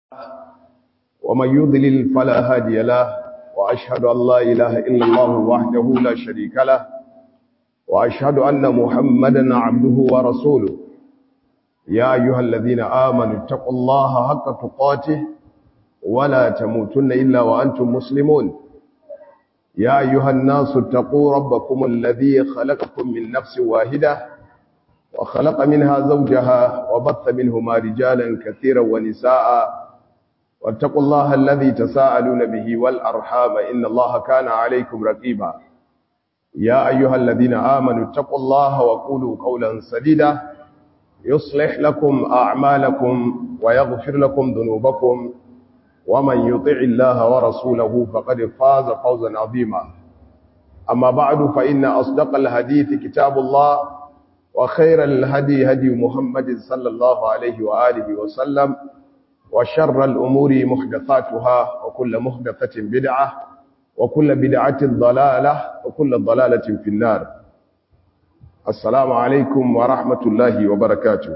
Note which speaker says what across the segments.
Speaker 1: ومن يضلل فلا هادي له وأشهد أن لا إله إلا الله وحده لا شريك له وأشهد أن محمدا عبده ورسوله يا أيها الذين آمنوا اتقوا الله حق تقاته ولا تموتن إلا وأنتم مسلمون يا أيها الناس اتقوا ربكم الذي خلقكم من نفس واحدة وخلق منها زوجها وبث منهما رجالا كثيرا ونساء واتقوا الله الذي تساءلون به والأرحام إن الله كان عليكم رقيبا يا أيها الذين آمنوا اتقوا الله وقولوا قولا سديدا يصلح لكم أعمالكم ويغفر لكم ذنوبكم ومن يطع الله ورسوله فقد فاز فوزا عظيما أما بعد فإن أصدق الحديث كتاب الله وخير الهدي هدي محمد صلى الله عليه وآله وسلم وشر الأمور محدثاتها وكل محدثة بدعة وكل بدعة ضلالة وكل ضلالة في النار السلام عليكم ورحمة الله وبركاته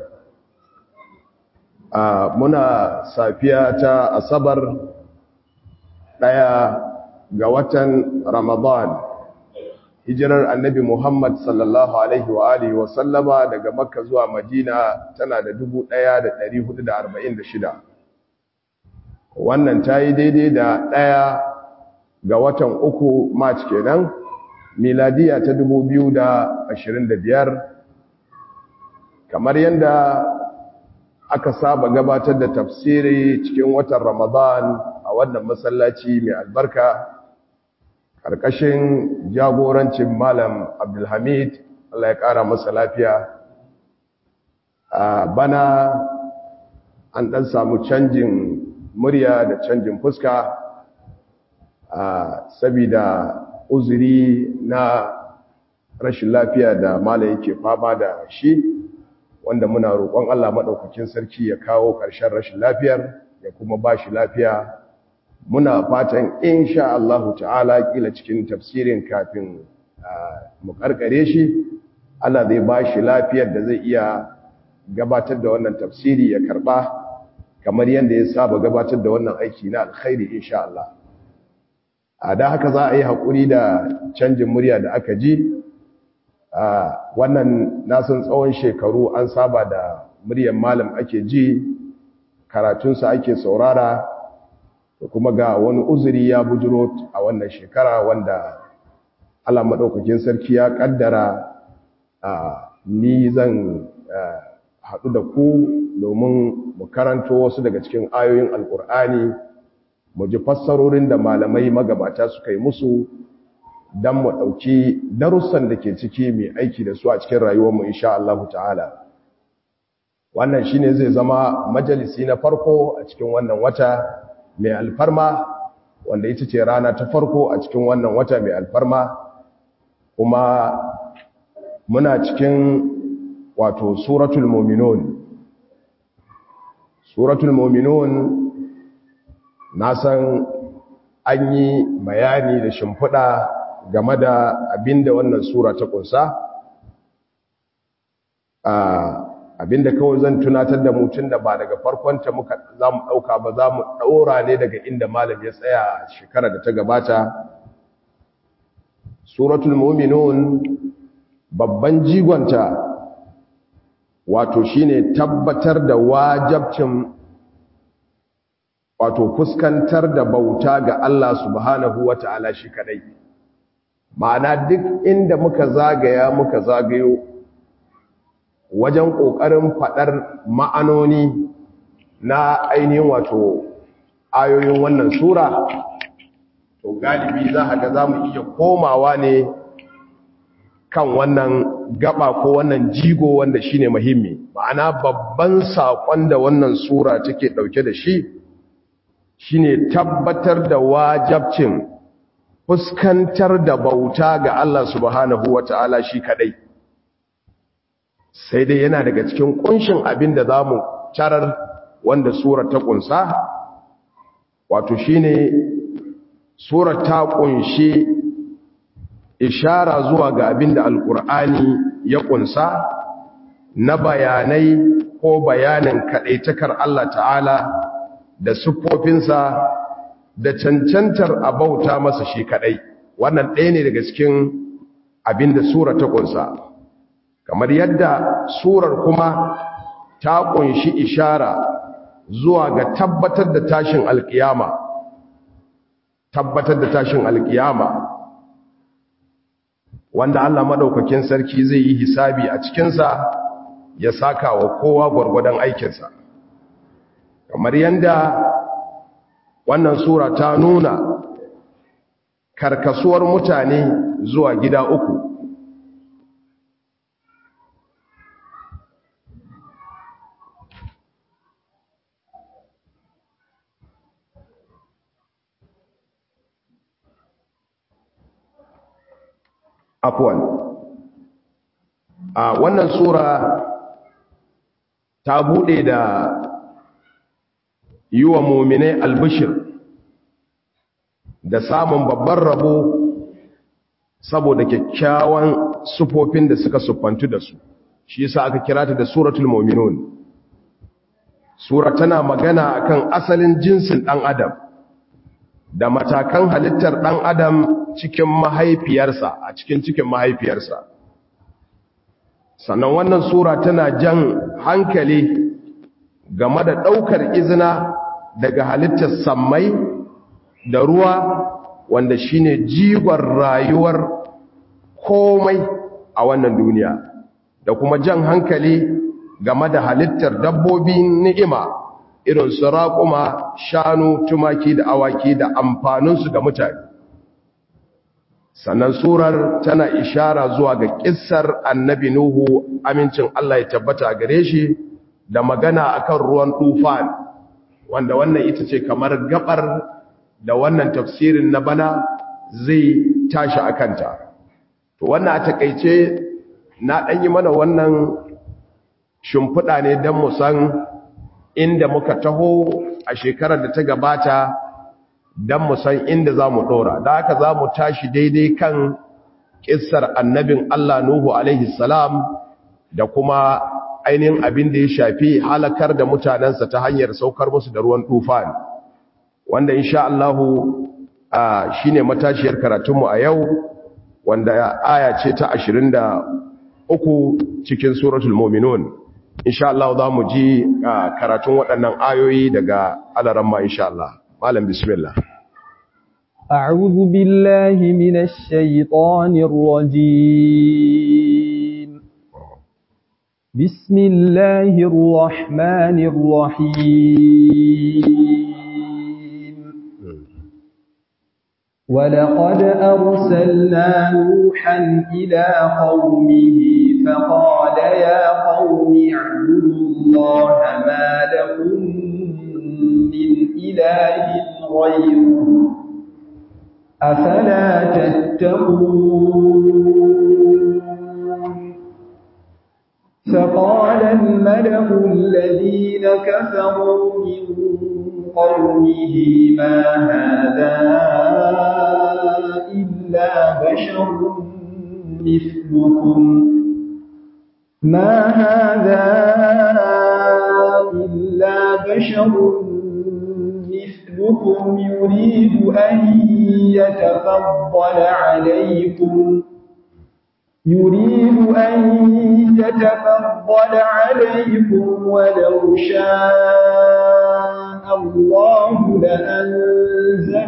Speaker 1: muna safiya ta asabar ɗaya ga watan ramadan hijirar annabi muhammad sallallahu alaihi wa alihi wa sallama daga makka zuwa madina tana da 1446 wannan ta yi daidai da ɗaya ga watan uku march kenan miladiya ta 2025 kamar yadda aka saba gabatar da tafsiri cikin watan Ramadan a wannan masallaci mai albarka ƙarƙashin jagorancin Malam Abdulhamid Allah ya ƙara masa lafiya a bana an ɗan samu canjin murya da canjin fuska sabida uzuri na rashin lafiya da Malam yake fama da shi wanda muna roƙon Allah maɗaukakin sarki ya kawo ƙarshen rashin lafiyar ya kuma ba shi lafiya muna fatan insha Allahu ta'ala kila cikin tafsirin kafin mu karkare shi Allah zai ba shi lafiyar da zai iya gabatar da wannan tafsiri ya karɓa kamar yadda ya saba gabatar da wannan aiki na alkhairi insha Allah a da haka za a yi haƙuri da canjin murya da aka ji wannan nasan tsawon shekaru an saba da muryar malam ake ji karatunsa ake saurara da kuma ga wani uzuri ya bujiro a wannan shekara wanda Allah maɗaukakin sarki ya ƙaddara ni zan haɗu da ku domin mu karanto wasu daga cikin ayoyin alƙur'ani mu ji fassarorin da malamai magabata suka yi musu don mu ɗauki darussan da ke ciki mai aiki da su a cikin rayuwarmu insha Allah ta'ala wannan shine zai zama majalisi na farko a cikin wannan wata mai alfarma wanda ita ce rana ta farko a cikin wannan wata mai alfarma kuma muna cikin wato suratul muminun suratul muminun na san an yi bayani da shimfiɗa game da abinda wannan sura ta kunsa abinda kawai zan tunatar da mutum da ba daga farkonta muka za mu ɗauka ba za mu ɗaura ne daga inda malam ya tsaya shekara da ta gabata suratul muminun babban jigonta wato shine tabbatar da wajabcin wato fuskantar da bauta ga Allah subhanahu wata'ala shi kadai ma'ana duk inda muka zagaya muka zagayo wajen ƙoƙarin faɗar ma'anoni na ainihin wato ayoyin wannan sura to galibi za a ga za mu iya komawa ne kan wannan gaba ko wannan jigo wanda shine muhimmi ma'ana babban saƙon da wannan sura take ɗauke da shi shine tabbatar da wajabcin fuskantar da bauta ga Allah subhanahu wa ta'ala shi kadai sai dai yana daga cikin kunshin abin da za mu carar wanda surar ta kunsa wato shine surar ta kunshi ishara zuwa ga abin da alkur'ani ya kunsa na bayanai ko bayanin kaɗaitakar Allah ta'ala da siffofinsa da cancantar abauta masa shi kadai wannan ɗaya ne daga cikin abin da sura ta kunsa kamar yadda surar kuma ta kunshi ishara zuwa ga tabbatar da tashin alkiyama tabbatar da tashin alkiyama wanda Allah madaukakin sarki zai yi hisabi a cikinsa ya saka wa kowa gwargwadon aikinsa kamar yadda wannan sura ta nuna karkasuwar mutane zuwa gida uku afwan a wannan sura ta bude da yi wa muminai albishir da samun babban rabo saboda kyakkyawan sufofin da suka siffantu da su shi yasa aka kira ta da suratul mu'minun sura tana magana akan asalin jinsin dan adam da matakan halittar dan adam cikin mahaifiyarsa a cikin cikin mahaifiyarsa sannan wannan sura tana jan hankali game da ɗaukar izina daga halittar sammai da ruwa wanda shine jigon rayuwar komai a wannan duniya da kuma jan hankali game da halittar dabbobin ni'ima irin su raƙuma shanu tumaki da awaki da amfaninsu ga mutane sannan surar tana ishara zuwa ga kissar annabi nuhu amincin Allah ya tabbata gare shi da magana akan ruwan tufan wanda wannan ita ce kamar gabar da wannan tafsirin na bana zai tashi akanta to wannan a takeice na dan yi mana wannan shimfiɗa ne don mu san inda muka taho a shekarar da ta gabata don mu san inda za mu ɗora da haka za mu tashi daidai kan ƙisar annabin Allah Nuhu alaihi salam da kuma ainihin abin da ya shafi halakar da mutanensa ta hanyar saukar musu da ruwan tufan wanda insha Allahu shi ne matashiyar karatunmu a yau wanda aya ce ta ashirin da uku cikin suratul mominun insha Allah za mu ji karatun waɗannan ayoyi daga alaramma insha Allah malam bismillah
Speaker 2: أعوذ بالله من الشيطان الرجيم بسم الله الرحمن الرحيم ولقد أرسلنا نوحا إلى قومه فقال يا قوم اعبدوا الله ما لكم من إله غيره أفلا تتقون فقال الملأ الذين كفروا من قومه ما هذا إلا بشر مثلكم ما هذا إلا بشر مثلكم يريد أن يتفضل عليكم يريد أن يتفضل عليكم ولو شاء الله لأنزل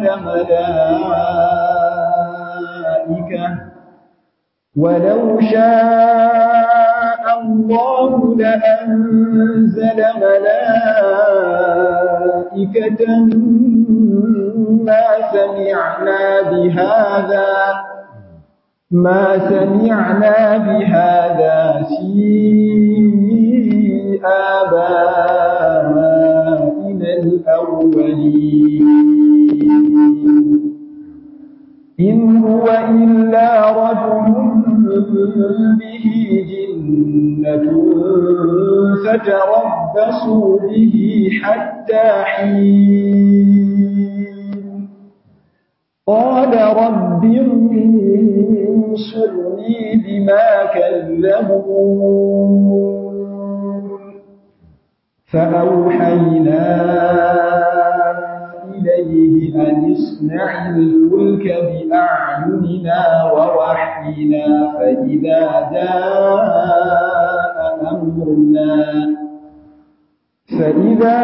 Speaker 2: ملائكة ولو شاء الله لأنزل ملائكة ما سمعنا بهذا ما سمعنا بهذا في آبائنا الأولين إن هو إلا رجل به جنة فتربصوا به حتى حين قال رب انصرني بما كذبون فأوحينا إليه أن اصنع الفلك بأعيننا ووحينا فإذا جاء أمرنا فإذا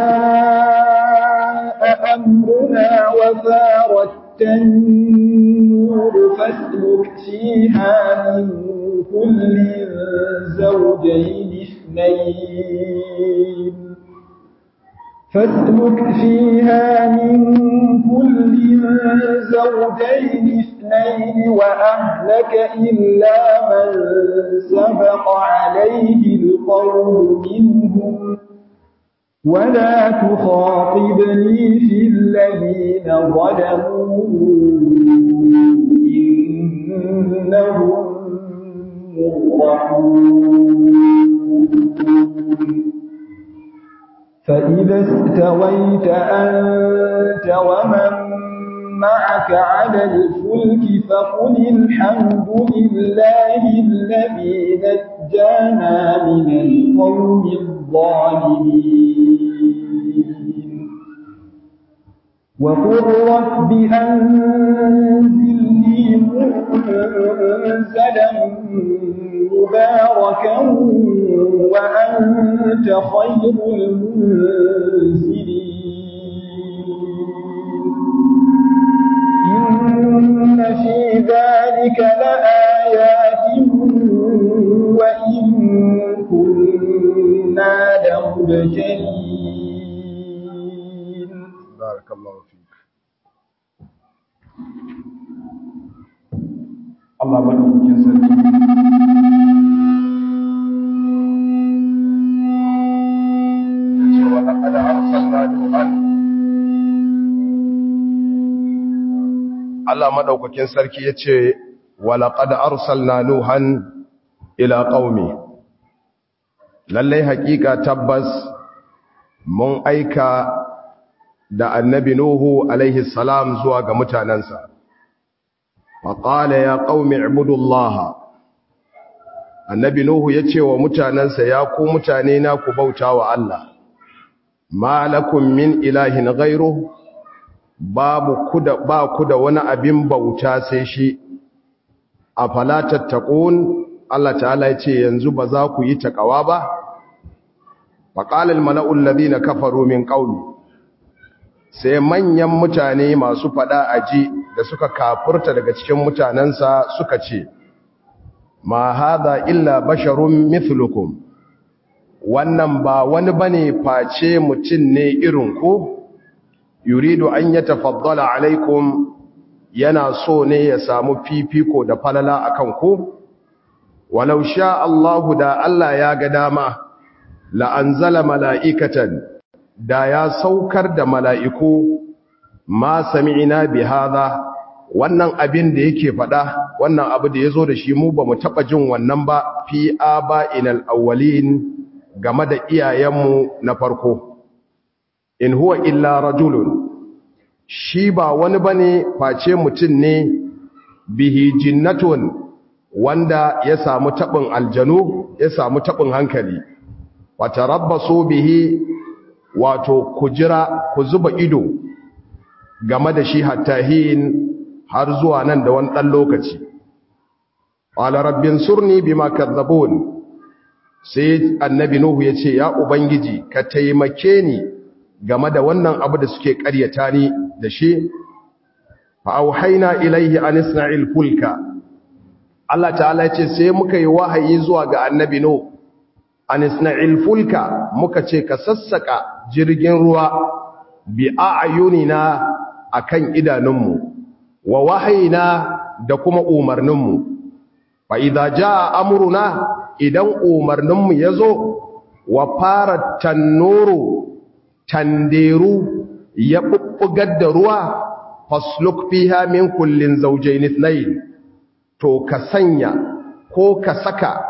Speaker 2: جاء أمرنا وفارت النور فاسلك فيها من كل زوجين اثنين فاسلك فيها من كل زوجين اثنين وأهلك إلا من سبق عليه القول منهم ولا تخاطبني في الذين ظلموا إنهم مغرقون فإذا استويت أنت ومن معك على الفلك فقل الحمد لله الذي نجانا من القوم الظالمين وقل رب أنزلني منزلا مباركا وأنت خير المنزلين إن في ذلك لآيات وإن كنا لمبتلين
Speaker 1: بارك الله فيك Allah madaukakin sarki yace wa laqad arsalna nuhan Allah madaukakin sarki yace wa laqad arsalna nuhan ila qaumi lalle hakika tabbas mun aika da annabi nuhu alaihi salam zuwa ga mutanansa faƙala ya ƙaumi ibudullah annabi nuhu ya ce wa mutanensa ya ku mutane na ku bauta wa Allah ma lakum min ilahin ghairu babu kuda ba ku da wani abin bauta sai shi afala tattaqun Allah ta'ala ya ce yanzu ba za ku yi takawa ba faqala al-mala'u alladhina kafaru min qaumi sai manyan mutane masu fada aji da suka kafurta daga cikin mutanensa suka ce ma hada illa basharun mithlukum wannan ba wani bane face mutum ne irin ku yuridu an yatafaddala alaikum yana so ne ya samu fifiko da falala akan ku walau sha Allahu da Allah ya ga dama la anzala mala'ikatan da ya saukar da mala'iku ma sami'ina bi hadha wannan abin da yake faɗa wannan abu da yazo da shi mu ba mu taɓa jin wannan ba fi aba'inal awwalin game da iyayenmu na farko in huwa illa rajulun shi ba wani bane face mutum ne bihi jinnatun wanda ya samu taɓin aljanu ya samu taɓin hankali wata rabbasu bihi wato ku jira ku zuba ido game da shi hattahin har zuwa nan da wani ɗan lokaci ƙwala rabbin surni bi makadzabun sai annabi nuhu ya ce ya ubangiji ka taimake ni game da wannan abu da suke ƙaryata ni da shi fa'auhaina ilaihi an isna'il fulka Allah ta'ala ce sai muka yi wahayi zuwa ga annabi nuhu an isna'il fulka muka ce ka sassaka jirgin ruwa bi a'yunina akan idanunmu wa wahayina da kuma umarninmu fa idza jaa amruna idan umarninmu yazo wa fara tannuru tanderu ya bubbugar da ruwa fasluk fiha min kullin zawjayn ithnayn to ka sanya ko ka saka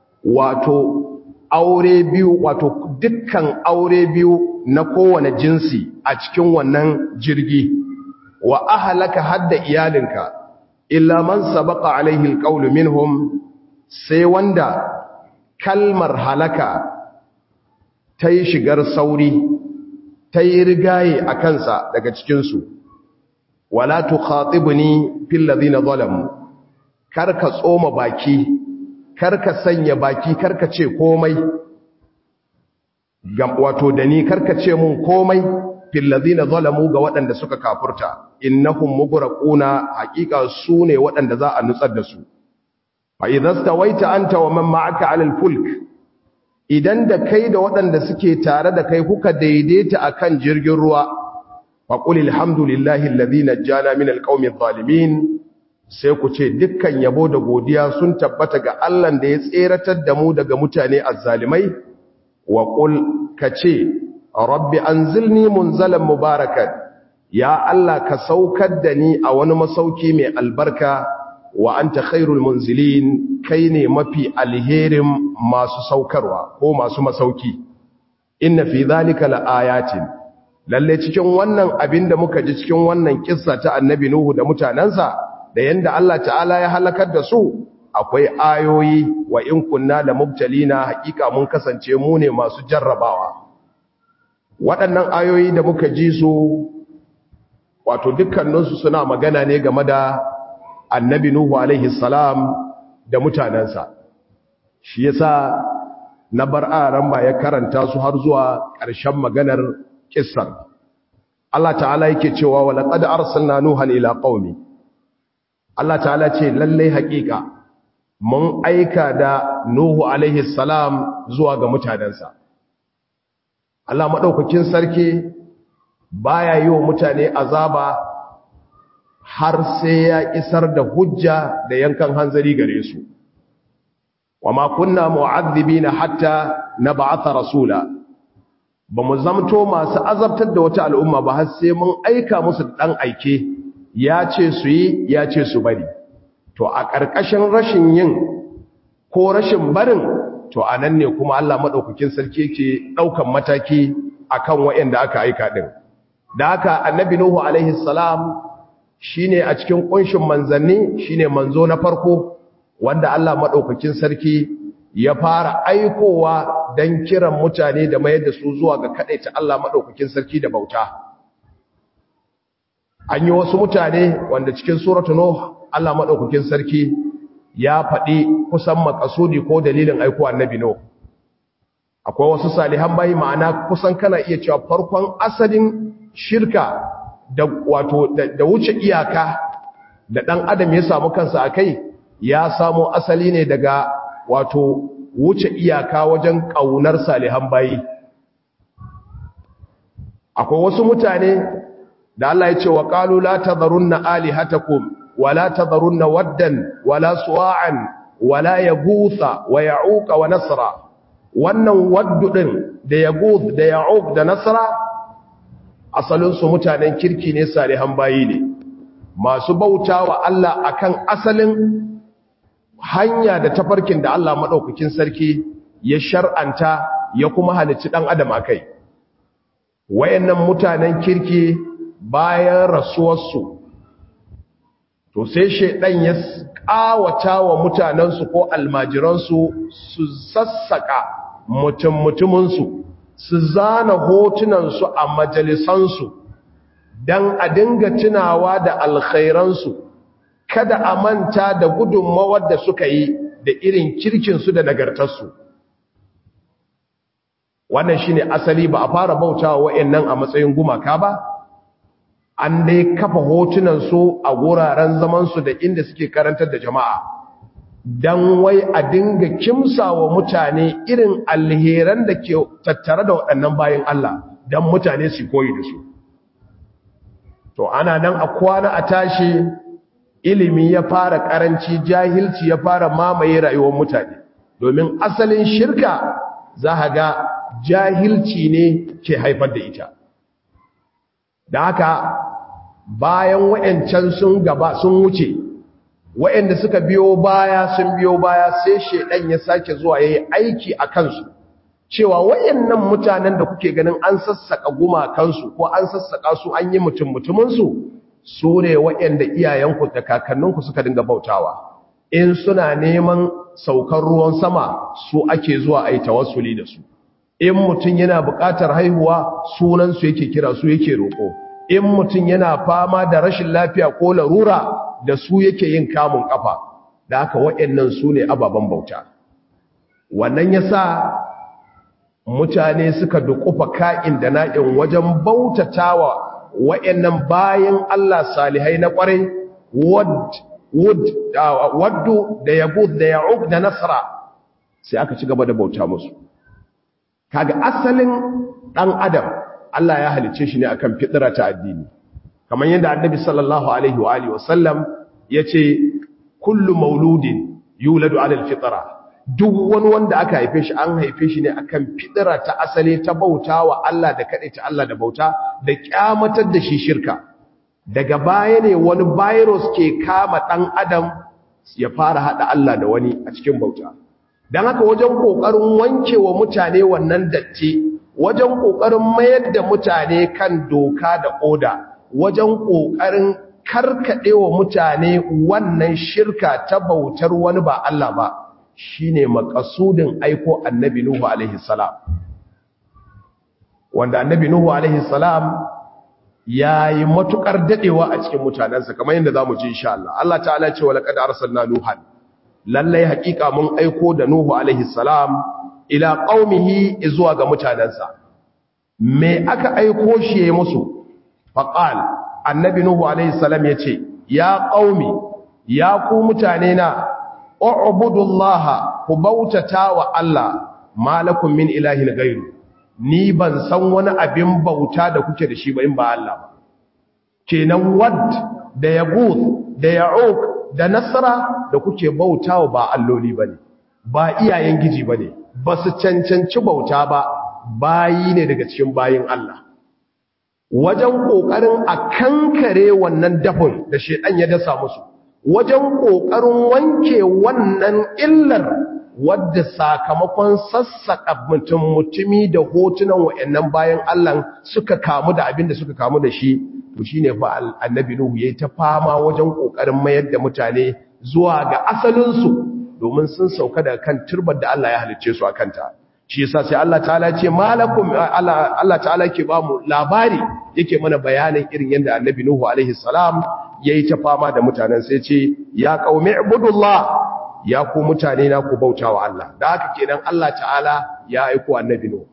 Speaker 1: wato aure biyu wato dukkan aure biyu na kowane jinsi a cikin wannan jirgi wa ahlaka hadda iyalinka illa man sabaqa alaihi alqawlu minhum sai wanda kalmar halaka ta yi shigar sauri ta yi rigaye a kansa daga cikinsu wala tu khatibni fil ladina zalamu karka tsoma baki karka sanya baki karka ce komai wato da ni karka ce mun komai fil ladina zalamu ga waɗanda suka kafurta innahum mugraquna haqiqa su ne waɗanda za a nutsar da su fa idza stawaita anta wa man ma'aka 'ala al-fulk idan da kai da waɗanda suke tare da kai kuka daidaita akan jirgin ruwa fa qul alhamdulillahi alladhi najjana min alqawmi adh-dhalimin sai ku ce dukkan yabo da godiya sun tabbata ga Allah da ya tseratar da mu daga mutane azzalimai wa qul kace rabbi anzilni munzalan mubarakan ya Allah ka saukar da ni a wani masauki mai albarka wa anta khairul munzilin kai ne mafi alherin masu saukarwa ko masu masauki inna fi zalika laayatin lalle cikin wannan abin da muka ji cikin wannan kissa ta annabi nuhu da mutanansa da yanda Allah ta'ala ya halakar da su akwai ayoyi wa in kunna la mubtalina hakika mun kasance mu ne masu jarrabawa waɗannan ayoyi da muka ji su wato dukkaninsu suna magana ne game da annabi Nuhu alaihi salam da mutanensa shi yasa na bar aran ba ya karanta su har zuwa ƙarshen maganar kissar Allah ta'ala yake cewa wa laqad arsalna nuhan ila qaumi Allah ta'ala ce lalle haƙiƙa mun aika da Nuhu alaihi salam zuwa ga mutanensa Allah madaukakin sarki baya yi wa mutane azaba har sai ya isar da hujja da yankan hanzari gare su wa ma kunna mu'adhibina hatta nab'atha rasula ba mu zamto masu azabtar da wata al'umma ba har sai mun aika musu dan aike ya ce su yi ya ce su bari to a ƙarƙashin rashin yin ko rashin barin to anan ne kuma Allah madaukakin sarki yake daukan mataki akan waɗanda aka aika din da haka annabi nuhu alaihi salam shine a cikin kunshin manzanni shine manzo na farko wanda Allah madaukakin sarki ya fara aikowa dan kiran mutane da mayar da su zuwa ga kadaita Allah madaukakin sarki da bauta an yi wasu mutane wanda cikin suratu nuh Allah madaukakin sarki ya faɗi kusan makasudi ko dalilin aiko annabi nuh akwai wasu salihan bayi ma'ana kusan kana iya cewa farkon asalin shirka da wato da wuce iyaka da dan adam ya samu kansa akai ya samu asali ne daga wato wuce iyaka wajen kaunar salihan bayi akwai wasu mutane da Allah ya ce wa qalu la tadharunna alihatakum wa la tadharunna waddan wa la suwa'an wa la yaghutha wa ya'uqa wa nasra wannan waddu din da yaghuth da ya'uq da nasra asalinsu mutanen kirki ne salihan bayi ne masu bauta wa Allah akan asalin hanya da tafarkin da Allah maɗaukakin sarki ya shar'anta ya kuma halicci ɗan adam a kai wayannan mutanen kirki bayan rasuwarsu to sai shaidan ya ƙawata wa mutanensu ko almajiransu su sassaka mutum-mutuminsu su zana hotunansu a majalisansu don a dinga tunawa da alkhairansu kada a manta da gudunmawar da suka yi da irin kirkinsu da nagartarsu wannan shine asali ba a fara bautawa wa'annan a matsayin gumaka ba an dai kafa hotunansu a wuraren zamansu da inda suke karantar da jama'a don wai a dinga kimsa wa mutane irin alheran da ke tattare da waɗannan bayan Allah don mutane su koyi da su to ana nan a kwana a tashi ilimi ya fara ƙaranci jahilci ya fara mamaye rayuwar mutane domin asalin shirka za a ga jahilci ne ke haifar da ita da haka bayan wa'yancan sun gaba sun wuce wa'yanda suka biyo baya sun biyo baya sai shedan ya sake zuwa yayi aiki a kansu cewa wayannan mutanen da kuke ganin an sassaka gumakansu ko an sassaka su an yi mutum mutumin su su ne wayanda iyayenku da kakanninku suka dinga bautawa in suna neman saukar ruwan sama su ake zuwa ayi tawassuli da su in mutum yana buƙatar haihuwa sunansu yake kira su yake roƙo in mutum yana fama da rashin lafiya ko larura da su yake yin kamun ƙafa da haka waɗannan su ne ababen bauta wannan ya sa mutane suka dukufa ka'in da na'in wajen bautatawa waɗannan bayan Allah salihai na ƙwarai waddu da yagud da ya'uq da nasara sai aka ci gaba da bauta musu kaga asalin ɗan adam Allah ya halice shi ne akan fitira ta addini kamar yadda annabi sallallahu alaihi wa alihi wasallam yace kullu mauludin yuladu ala alfitra duk wani wanda aka haife shi an haife shi ne akan fitira ta asali ta bauta wa Allah da kaɗai ta Allah da bauta da kyamatar da shi shirka daga baya ne wani virus ke kama ɗan adam ya fara haɗa Allah da wani a cikin bauta don haka wajen ƙoƙarin wanke wa mutane wannan datti wajen ƙoƙarin mayar da mutane kan doka da oda wajen ƙoƙarin karkaɗe wa mutane wannan shirka ta bautar wani ba Allah ba shine makasudin aiko annabi Nuhu alaihi salam wanda annabi Nuhu alaihi salam yayi matukar dadewa a cikin mutanansa kamar yadda zamu ji insha Allah Allah ta'ala ce wala qad arsalna nuhan lalle hakika mun aiko da Nuhu alaihi salam ila qaumihi zuwa ga mutanansa me aka aiko shi yayi musu faqal annabi Nuhu alaihi salam yace ya qaumi ya ku mutane na u'budullaha ku bautata wa Allah malakum min ilahin gairu ni ban san wani abin bauta da kuke da shi ba in ba Allah ba kenan wad da yaguth da ya'uq da nasra da kuke bautawa ba alloli bane ba iyayen giji bane ba su cancanci bauta ba bayi ne daga cikin bayin Allah wajen kokarin a kankare wannan dafin da shedan ya dasa musu wajen ƙoƙarin wanke wannan illar wadda sakamakon sassaƙa mutum mutumi da hotunan wa'annan bayan Allah suka kamu da abin da suka kamu da shi to shi ne fa annabi Nuhu ya yi ta fama wajen ƙoƙarin mayar da mutane zuwa ga asalinsu domin sun sauka daga kan turbar da Allah ya halicce su a kanta shi yasa sai Allah ta'ala ce malakum Allah ta'ala ke ba mu labari yake mana bayanin irin yadda annabi Nuhu alaihi salam yayi ta fama da mutanen sai ce ya qaumi ibudullah ya ku mutane na ku bautawa Allah da haka kenan Allah ta'ala ya aiko annabi Nuhu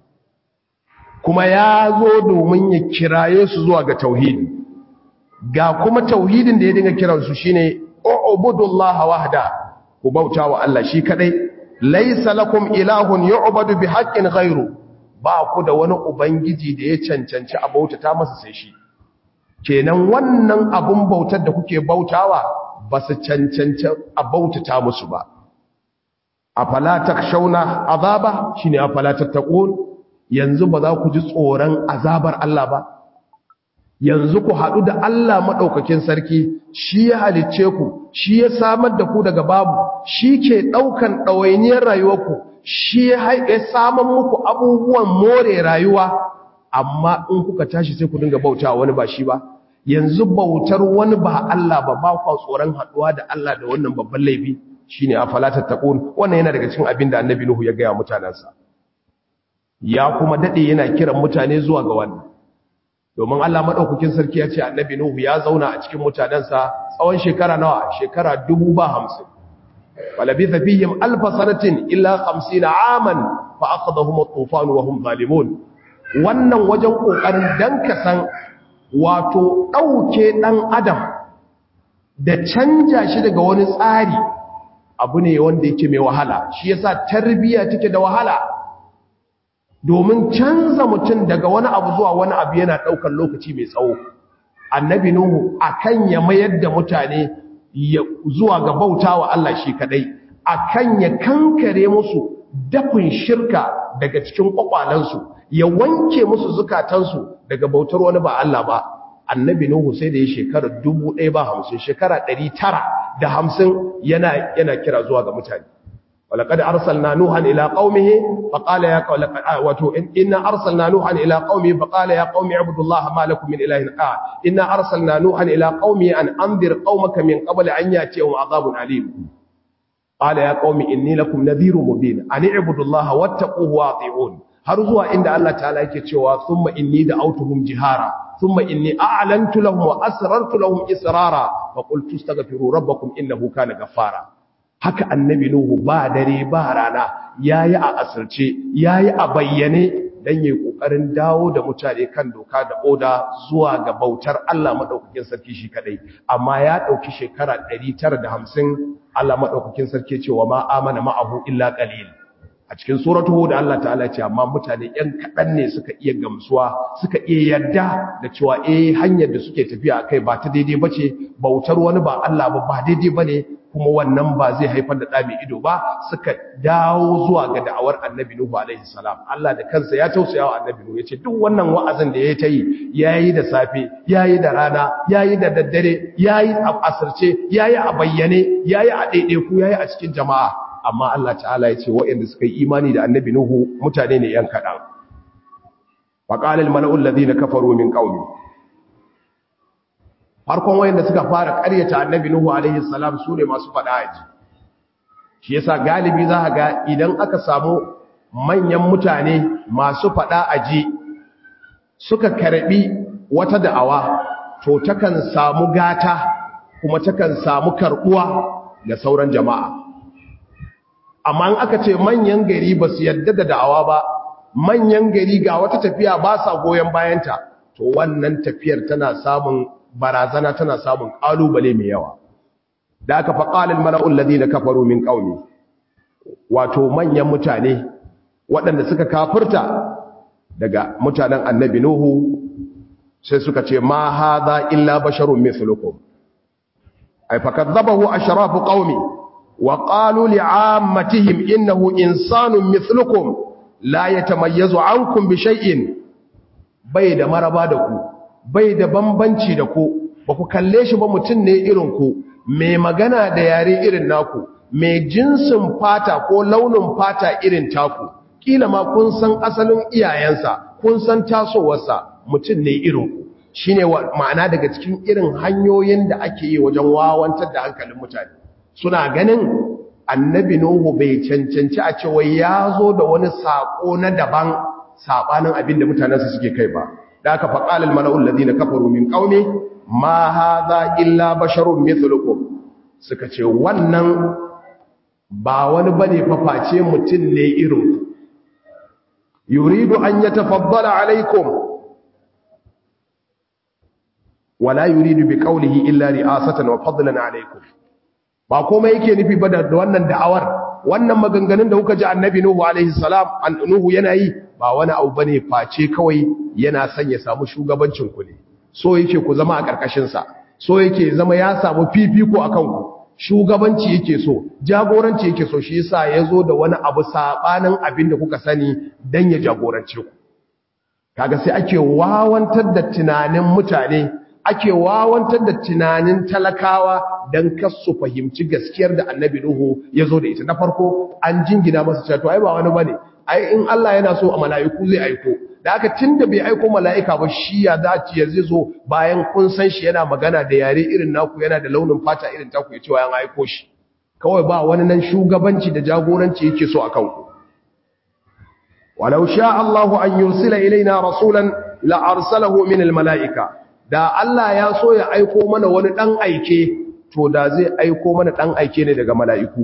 Speaker 1: kuma ya zo domin ya kiraye su zuwa ga tauhidi ga kuma tauhidin da ya dinga kiransu shine ubudullah wahda ku bautawa Allah shi kadai laysa lakum ilahun yu'badu bihaqqin ghairu ba ku da wani ubangiji da ya cancanci a bautata masa sai shi kenan wannan abun bautar da kuke bautawa ba su cancanci a bautata musu ba afala takshawna azaba shine afala tattaqun yanzu ba za ku ji tsoron azabar Allah ba yanzu ku haɗu da Allah maɗaukakin sarki shi ya halicce ku shi ya samar da ku daga babu shi ke ɗaukan ɗawainiyar rayuwarku shi ya samar muku abubuwan more rayuwa amma in kuka tashi sai ku dinga bauta wani ba shi ba yanzu bautar wani ba Allah ba ba kwa tsoron haɗuwa da Allah da wannan babban laifi shine afala tattaqun wannan yana daga cikin abin da annabi Nuhu ya gaya mutanansa ya kuma dade yana kiran mutane zuwa ga wannan domin Allah madaukakin sarki ya ce annabi Nuhu ya zauna a cikin mutanansa tsawon shekara nawa shekara 50 walabitha fihim alf sanatin illa 50 aman fa akhadhahum at-tufan wa hum zalimun wannan wajen kokarin dan kasan wato dauke dan adam da canja shi daga wani tsari abu ne wanda yake mai wahala shi yasa tarbiya take da wahala domin canza mutum daga wani abu zuwa wani abu yana ɗaukar lokaci mai tsawo annabi nuhu akan ya mayar da mutane zuwa ga bautawa Allah shi kadai akan ya kankare musu dafin shirka daga cikin kwakwalansu ya wanke musu zukatansu daga bautar wani ba Allah ba annabi nuhu sai da ya shekara 1050 shekara 950 yana yana kira zuwa ga mutane ولقد أرسلنا نوحا إلى قومه فقال يا قوم واتو إن أرسلنا نوحا إلى قومه فقال يا قوم اعبدوا الله ما لكم من إله آه إن أرسلنا نوحا إلى قومه أن أنذر قومك من قبل أن يأتيهم عذاب عليم قال يا قوم إني لكم نذير مبين أن اعبدوا الله واتقوه واطيعون har zuwa inda Allah ta'ala yake cewa thumma inni da'awtuhum jihara thumma inni a'lantu lahum wa asrartu lahum israra fa qultu astaghfiru rabbakum innahu kana ghaffara haka annabi nuhu ba dare ba rana yayi a asirce yayi a bayyane dan yayi kokarin dawo da mutane kan doka da oda zuwa ga bautar Allah madaukakin sarki shi kadai amma ya dauki shekara 950 Allah madaukakin sarki cewa ma amana ma'ahu illa qalil a cikin suratu hud Allah ta'ala ce amma mutane yan kadan ne suka iya gamsuwa suka iya yarda da cewa eh hanyar da suke tafiya akai ba ta daidai bace bautar wani ba Allah ba ba daidai bane kuma wannan ba zai haifar da dami ido ba suka dawo zuwa ga da'awar annabi nuhu alaihi salam Allah da kansa ya tausaya wa annabi nuhu yace duk wannan wa'azin da yayi tayi yayi da safe yayi da rana yayi da daddare yayi a asirce yayi a bayyane yayi a daidaiku yayi a cikin jama'a amma Allah ta'ala ya ce waɗanda suka yi imani da annabi Nuhu mutane ne ‘yan kaɗan. faƙalil mala'ul ladina kafaru min ƙaumi farkon waɗanda suka fara ƙaryata annabi Nuhu alaihi salam su ne masu faɗa a ji shi yasa galibi za ga idan aka samu manyan mutane masu faɗa a ji suka karɓi wata da'awa to takan samu gata kuma takan samu karɓuwa ga sauran jama'a amma in aka ce manyan gari ba su yadda da da'awa ba manyan gari ga wata tafiya ba sa goyon bayanta to wannan tafiyar tana samun barazana tana samun kalubale mai yawa da aka faƙalin mala'ul ladina kafaru min qaumi wato manyan mutane waɗanda suka kafirta daga mutanen annabi nuhu sai suka ce ma hadha illa basharun mithlukum ay fakadzabahu ashrafu qaumi وقالوا لعامتهم إنه إنسان مثلكم لا يتميز عنكم بشيء بيد مربا دكو بيد بمبنشي دكو baku kalle shi ba mutum ne irin ku mai magana da yare irin naku mai jinsin fata ko launin fata irin taku kila ma kun san asalin iyayensa kun san tasowarsa mutum ne irin ku shine ma'ana daga cikin irin hanyoyin da ake yi wajen wawantar da hankalin mutane suna ganin annabi Nuhu bai cancanci a cewa ya zo da wani saƙo na daban saɓanin abin da mutanensu suke kai ba da aka faƙalil mala'ul ladina kafaru min qaumi ma hadha illa basharun mithlukum suka ce wannan ba wani bane faface mutum ne irin ku yuridu an yatafaddala alaikum wala yuridu bi qawlihi illa ri'asatan wa fadlan alaikum ba komai yake nufi ba da wannan da'awar wannan maganganun da kuka ji annabi nuhu alaihi salam an nuhu yana yi ba wani abu bane face kawai yana son ya samu shugabancin ku ne so yake ku zama a karkashin sa so yake zama ya samu fifiko akan ku shugabanci yake so jagoranci yake so shi yasa yazo da wani abu sabanin abin da kuka sani dan ya jagorance ku kaga sai ake wawantar da tunanin mutane ake wawantar da tunanin talakawa don kasu fahimci gaskiyar da annabi Nuhu ya zo da ita na farko an jingina masa cewa to ai ba wani bane ai in Allah yana so a mala'iku zai aiko da haka tunda bai aiko mala'ika ba shi ya dace ya zai zo bayan kun san shi yana magana da yare irin naku yana da launin fata irin taku ya ce wa aiko shi kawai ba wani nan shugabanci da jagoranci yake so akan ku walau sha Allahu an yursila ilaina rasulan la arsalahu min al mala'ika da Allah ya so ya aiko mana wani ɗan aike to da zai aiko mana ɗan aike ne daga mala'iku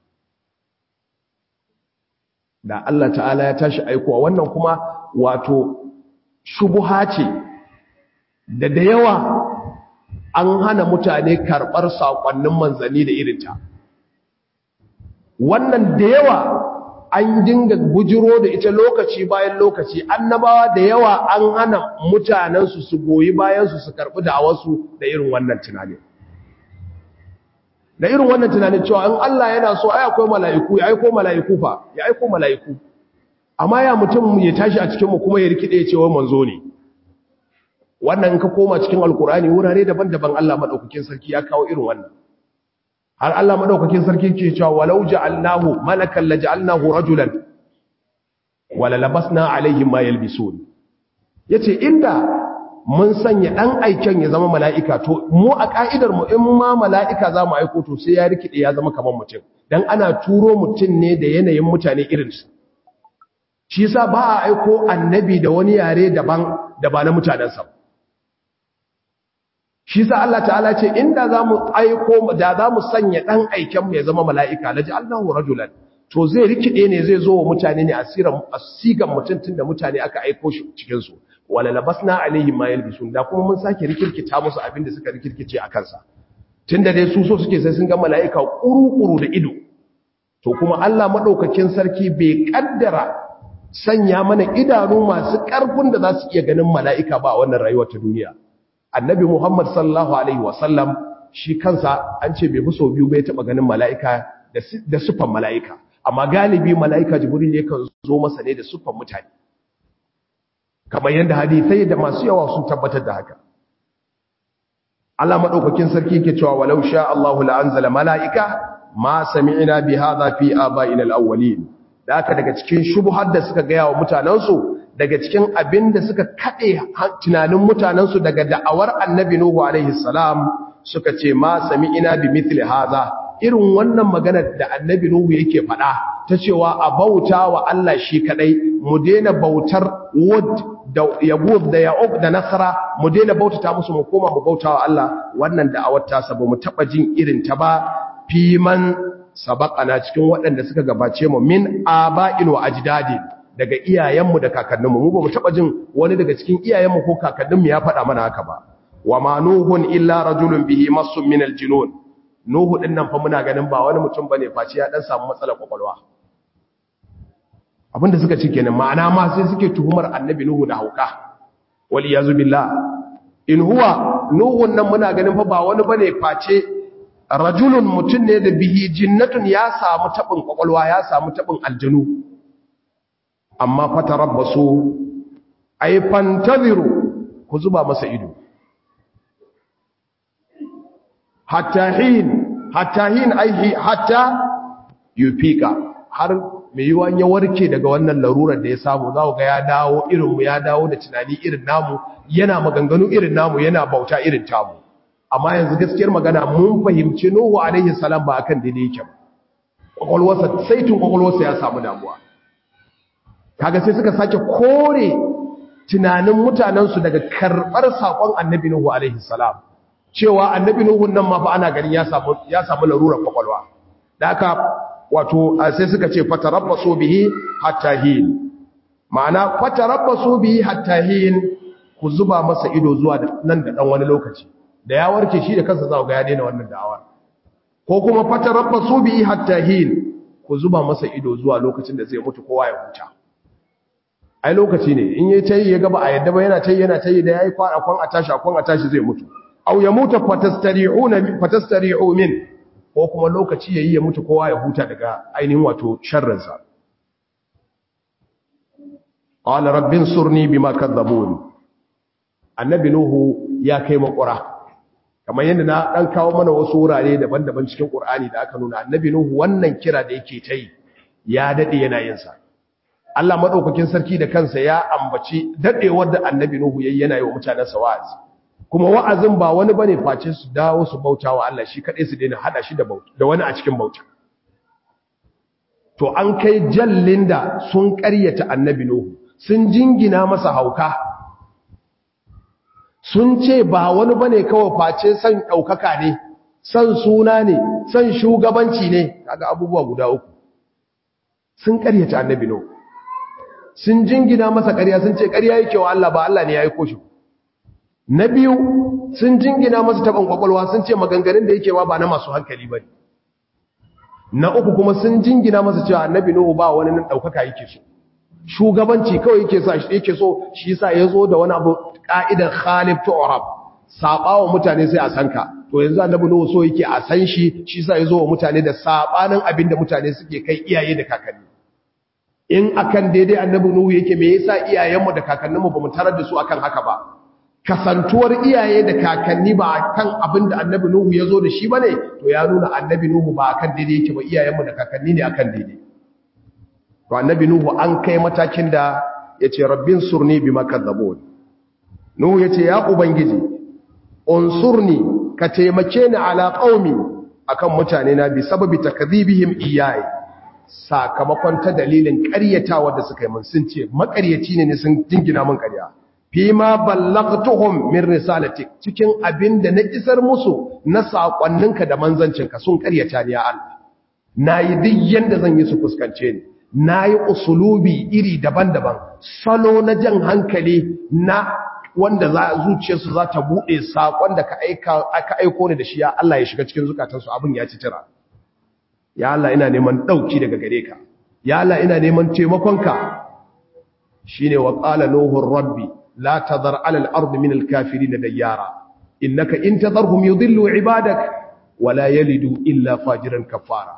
Speaker 1: da Allah ta'ala ya tashi aikowa wannan kuma wato shubuha ce da da yawa an hana mutane karɓar saƙonnin manzanni da irinta wannan da yawa an dinga bujiro da ita lokaci bayan lokaci annabawa da yawa an hana mutanensu su goyi bayansu su karɓi da'awarsu da irin wannan tunanin da irin wannan tunanin cewa in Allah yana so ai akwai mala'iku ya aiko mala'iku fa ya aiko mala'iku amma ya mutum ya tashi a cikin mu kuma ya rikide ya ce wai manzo ne wannan in ka koma cikin alkur'ani wurare daban-daban Allah madaukakin sarki ya kawo irin wannan har Allah madaukakin sarki ke cewa walau ja'alnahu malakan laj'alnahu rajulan wala labasna alaihim ma yalbisun yace inda mun sanya dan aiken ya zama mala'ika to mu a ka'idar mu in ma mala'ika zamu aiko to sai ya rikide ya zama kaman mutum dan ana turo mutum ne da yanayin mutane irin su shi yasa ba a aiko annabi da wani yare daban da ba na mutanensa shi yasa Allah ta'ala ce inda zamu aiko da zamu sanya dan aiken mu ya zama mala'ika laji Allahu rajulan to zai rikide ne zai zo wa mutane ne asiran asigan mutuntun da mutane aka aiko shi cikin su wala labasna alaihim ma yalbisun da kuma mun sake rikirkita musu abin da suka rikirkice a kansa tunda dai su so suke sai sun ga mala'ika kuru-kuru da ido to kuma Allah madaukakin sarki bai kaddara sanya mana idanu masu ƙarfin da za su iya ganin mala'ika ba a wannan rayuwar ta duniya. Annabi Muhammad sallallahu Alaihi wasallam shi kansa an ce bai so biyu bai taɓa ganin mala'ika da siffan mala'ika, amma galibi mala'ika jibril ne kan zo masa ne da siffan mutane. Kamar yadda hadithai da masu yawa sun tabbatar da haka. Allah maɗaukakin sarki ke cewa walau sha Allahu la'anzala mala'ika ma sami'ina bi hadha fi aba'ina al-awwalin. da aka daga cikin shubuhar da suka gaya wa mutanensu daga cikin abin da suka kaɗe tunanin mutanensu daga da'awar annabi Nuhu alaihi salam suka ce ma sami ina bi mithli haza irin wannan maganar da annabi Nuhu yake faɗa ta cewa a bauta wa Allah shi kadai mu daina bautar wud da yagud da ya'uq da nasara mu daina bautata musu mu koma mu bauta wa Allah wannan da'awar ta sabo mu taba jin irin ta ba fiman sabaqana cikin waɗanda suka gabace mu min aba'in wa ajdadi daga iyayenmu da kakanninmu mu ba mu taba jin wani daga cikin iyayenmu ko kakanninmu ya faɗa mana haka ba wa ma nuhun illa rajulun bihi massun min aljunun nuhu din nan fa muna ganin ba wani mutum bane face ya dan samu matsalar kwakwalwa abinda suka ce kenan ma'ana ma sai suke tuhumar annabi nuhu da hauka wal yazu billah in huwa nuhun nan muna ganin fa ba wani bane face rajulun mutum ne da bihi jinnatun ya samu tabin kwakwalwa ya samu tabin aljanu amma fatarabbasu ay fantaziru ku zuba masa ido hatta hin hatta hin ai hatta yufika har mai yiwa ya warke daga wannan larurar da ya samu za ga ya dawo irin mu ya dawo da tunani irin namu yana maganganu irin namu yana bauta irin tamu amma yanzu gaskiyar magana mun fahimci Nuhu alaihi salam ba akan daidai yake ba kwakwalwarsa saitun kwakwalwarsa ya samu damuwa kaga sai suka sake kore tunanin mutanensu daga karɓar saƙon annabi Nuhu alaihi salam cewa annabi Nuhu nan ma fa ana ganin ya samu ya samu larurar kwakwalwa da haka wato sai suka ce fatarabbasu bihi hatta hin ma'ana fatarabbasu bihi hatta hin ku zuba masa ido zuwa nan da dan wani lokaci da ya warke shi da kansa za ga ya daina wannan da'awa ko kuma fatarabbasu bihi hatta hin ku zuba masa ido zuwa lokacin da zai mutu kowa ya huta ai lokaci ne in yayi tayi ya gaba a yadda ba yana tayi yana tayi da yayi kwana kwan a tashi kwan a tashi zai mutu aw ya mutu fatastari'una fatastari'u min ko kuma lokaci yayi ya mutu kowa ya huta daga ainihin wato sharrin sa qala rabbin surni bima kadzabun annabi nuhu ya kai makura kamar yadda na dan kawo mana wasu wurare daban-daban cikin qur'ani da aka nuna annabi nuhu wannan kira da yake tayi ya dade yana yin sa Allah madaukakin sarki da kansa ya ambaci dadewar da annabi nuhu yayi yana yi wa mutanansa wa'azi kuma wa'azin ba wani bane face su dawo su bauta wa Allah shi kadai su daina hada shi da bauta da wani a cikin bauta to an kai jallin da sun ƙaryata annabi nuhu sun jingina masa hauka sun ce ba wani bane kawai face san daukaka ne san suna ne san shugabanci ne kaga abubuwa guda uku sun ƙaryata annabi nuhu sun jingina masa ƙarya sun ce ƙarya yake wa Allah ba Allah ne ya aiko shi na biyu sun jingina masa taɓin ƙwaƙwalwa sun ce maganganun da yake ma ba na masu hankali ba na uku kuma sun jingina masa cewa annabi nuhu ba wani nan ɗaukaka yake so shugabanci kawai yake sa yake so shi yasa ya zo da wani abu ƙa'idar khalif tu'rab saba wa mutane sai a san ka to yanzu annabi nuhu so yake a san shi shi yasa ya zo wa mutane da sabanin abin da mutane suke kai iyaye da kakanni in akan daidai annabi nuhu yake me yasa iyayenmu da kakanninmu bamu tarar da su akan haka ba kasantuwar iyaye da kakanni ba akan abin da annabi nuhu ya zo da shi bane to ya nuna annabi nuhu ba akan daidai yake ba iyayenmu da kakanni ne akan daidai to annabi nuhu an kai matakin da yace rabbin surni bima kadzabun nuhu yace ya ubangiji unsurni ka taimake ni ala qaumi akan mutane na bi sababi takdhibihim iyaye sakamakon ta dalilin ƙaryatawa da suka yi mun sun ce maƙaryaci ne sun jingina mun ƙarya fi ma ballagtuhum min risalatik cikin abin da na isar musu na saƙonninka da manzancinka sun ƙaryata ni ya Allah nayi duk yanda zan yi su fuskance ni nayi usulubi iri daban-daban salo na jan hankali na wanda za zuciyarsu za ta buɗe saƙon da ka aiko ni da shi ya Allah ya shiga cikin zukatansu abin ya ci tira ya Allah ina neman ɗauki daga gare ka ya Allah ina neman taimakonka shi ne wa ƙala nuhun rabbi la ta zar alal ardu min alkafiri na dayyara innaka in ta zarhum yi zillu ibadak wala yalidu illa fajiran kafara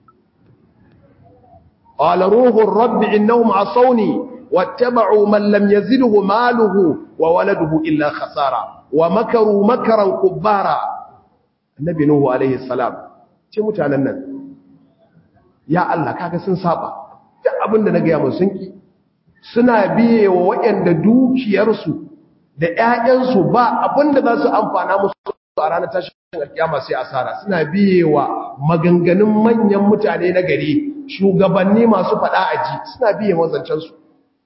Speaker 1: ƙala ruhun rabbi innahum asawni واتبعوا من لم يزده ماله وولده إلا خسارة ومكروا مكرا كبارا النبي نوح عليه السلام ce mutanen nan ya Allah kaga sun saba duk abinda na gaya musu sunki suna biye wa waɗanda dukiyarsu da ƴaƴansu ba abinda za su amfana musu a ranar tashin alkiyama sai asara suna biye wa maganganun manyan mutane na gari shugabanni masu faɗa aji suna biye mazancansu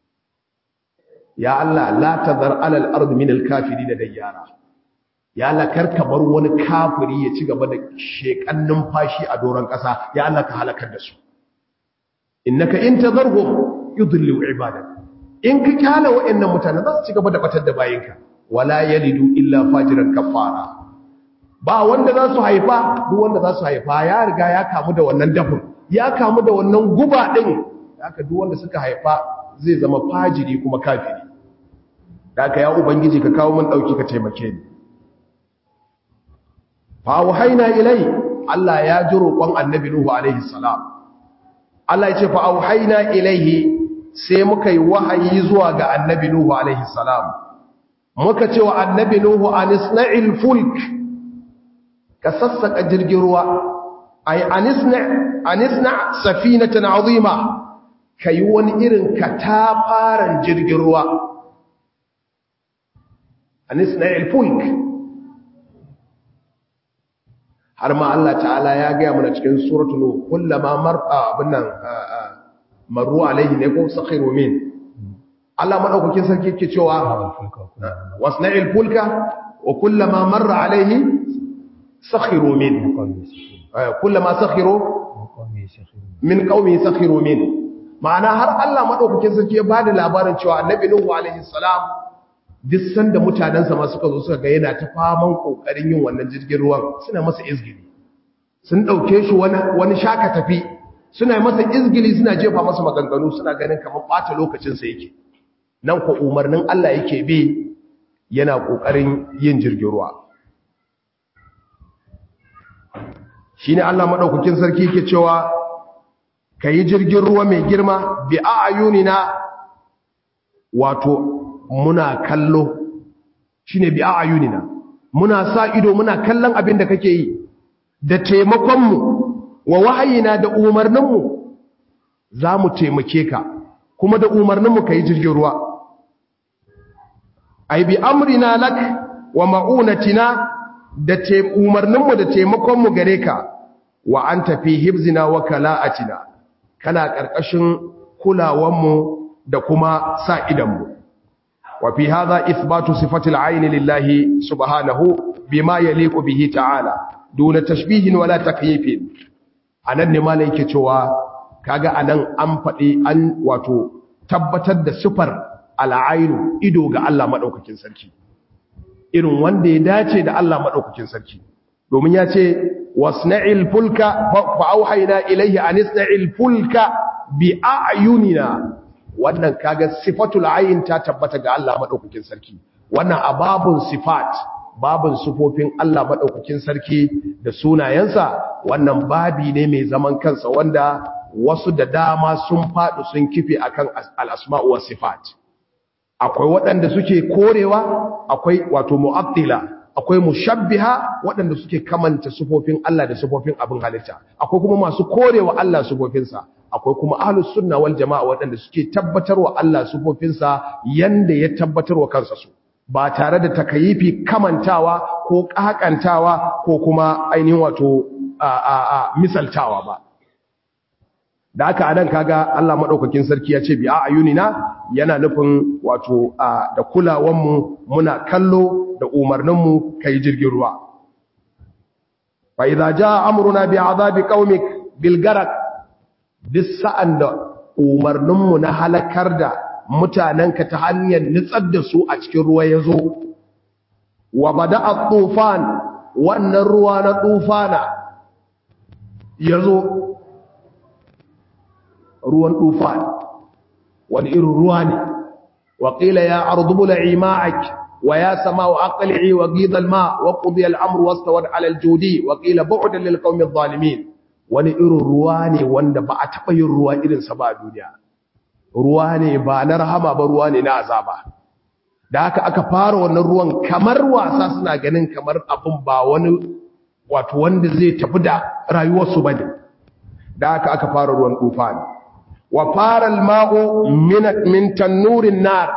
Speaker 1: ya Allah la tazar alal ard min al kafirin dayyara ya Allah karka bar wani kafiri ya ci gaba da shekan numfashi a doron kasa ya Allah ka halakar da su innaka in tazarhum yudillu ibadak in ka kyala wayannan mutane za su ci gaba da batar da bayinka wala yalidu illa fajiran kafara ba wanda za su haifa duk wanda za su haifa ya riga ya kamu da wannan dafin ya kamu da wannan guba din haka duk wanda suka haifa zai zama fajiri kuma kafiri da aka ya ubangiji ka kawo mun dauki ka taimake ni fa wahaina ilai Allah ya ji roƙon annabi nuhu alaihi salam Allah ya ce fa auhaina ilaihi sai muka yi wahayi zuwa ga annabi nuhu alaihi salam muka ce wa annabi nuhu anisna'il fulk ka sassaka jirgin ruwa ay anisna anisna safinatan azima kai wani irin katafaren jirgin ruwa anisna'il fulk har ma Allah ta'ala ya gaya mana cikin suratul nuh kullama mar'a binnan maru alaihi ne ko sakhiru min Allah madaukakin sarki yake cewa wasna'il fulka wa kullama marra alaihi sakhiru min kullama sakhiru min qaumi sakhiru min ma'ana har Allah madaukakin sarki ya bada labarin cewa annabi nuhu alaihi salam duk sanda mutanensa ma suka zo suka ga yana ta faman kokarin yin wannan jirgin ruwan suna masa izgili sun dauke shi wani wani shaka tafi suna masa izgili suna jefa masa maganganu suna ganin kamar bata lokacin sa yake nan ko umarnin Allah yake bi yana kokarin yin jirgin ruwa shine Allah madaukakin sarki yake cewa kayi jirgin ruwa mai girma bi ayunina wato muna kallo shine bi ayunina muna sa ido muna kallon abin da kake yi da taimakonmu wa wahayina da umarninmu za mu taimake ka kuma da umarninmu ka yi jirgin ruwa ai bi amrina lak wa ma'unatina da umarninmu da taimakonmu gare ka wa an tafi hibzina wa kala'atina kana ƙarƙashin kulawanmu da kuma sa idanmu وفي هذا إثبات صفة العين لله سبحانه بما يليق به تعالى دون تشبيه ولا تكييف anan ne malai yake cewa kaga anan an faɗi an wato tabbatar da sifar al'ainu ido ga Allah madaukakin sarki irin wanda ya dace da Allah madaukakin sarki domin ya ce wasna'il fulka fa auhayna ilayhi an isna'il fulka bi a'yunina wannan kaga sifatul ayin ta tabbata ga Allah madaukakin sarki wannan ababun sifat babun sifofin Allah madaukakin sarki da sunayensa wannan babi ne mai zaman kansa wanda wasu da dama sun fadu sun kife akan al-asma'u was sifat akwai waɗanda suke korewa akwai wato mu'attila akwai mushabbiha waɗanda suke kamanta sifofin Allah da sifofin abin halitta akwai kuma masu korewa Allah sifofinsa akwai kuma ahlus sunna wal jama'a waɗanda suke tabbatarwa Allah sifofinsa yanda ya tabbatarwa kansa su ba tare da takayifi kamantawa ko kakantawa ko kuma ainihin wato a a a misaltawa ba da aka anan kaga Allah madaukakin sarki ya ce bi a ayunina yana nufin wato da kulawan mu muna kallo da umarnin mu kai jirgin ruwa fa idza jaa amruna bi azabi qaumik bil garaq bis sa'an da umarnin mu na halakar da mutanenka ta hanyar nitsar da su a cikin ruwa yazo wa bada'a tufan wannan ruwa na tufana yazo ruwan tufan wani irin ruwa ne wa qila ya ardu bul'i ma'ak wa ya sama'u aqli'i wa ghidha al-ma' wa qudiya al-amru wastawad 'ala al-judi wa qila bu'dan lil qawmi adh-dhalimin wani irin ruwa ne wanda ba a taba yin ruwa irin sa ba a duniya ruwa ne ba na rahama ba ruwa ne na azaba da haka aka fara wannan ruwan kamar wasa suna ganin kamar abin ba wani wato wanda zai tafi da rayuwarsu bane da haka aka fara ruwan tufani wa fara alma'u min tannurin nar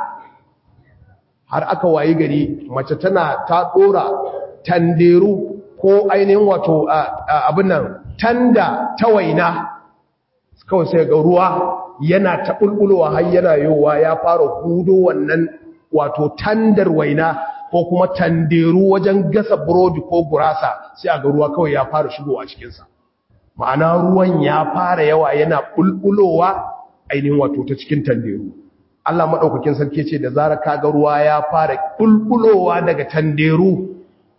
Speaker 1: har aka wayi gari mace tana ta dora tanderu ko ainihin wato abin nan tanda ta waina kawai sai ga ruwa yana ta bulbulowa har yana yowa ya fara hudo wannan wato tandar waina ko kuma tanderu wajen gasa burodi ko gurasa sai a ga ruwa kawai ya fara shigowa cikinsa ma'ana ruwan ya fara yawa yana bulbulowa ainihin wato ta cikin tanderu Allah madaukakin sarki ce da zarar kaga ruwa ya fara bulbulowa daga tanderu